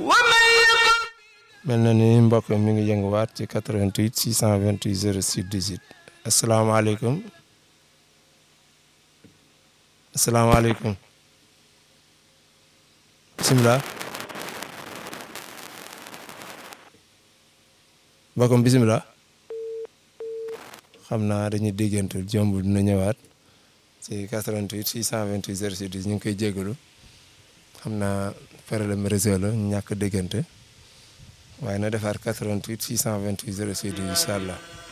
mel na ni mbokk mi ngi yënguwaat ci 88 628 06 18 asalaamaaleykum asalaamaaleykum bisimilah mbokkom bisimilah xam naa dañuy déggantul jombul dina ñëwaat ci 88 628 06 18 ñu ngi koy jégalu xam naa problème réseau la ñàkk déggante waaye na defaat 88 628 06 18 incha allah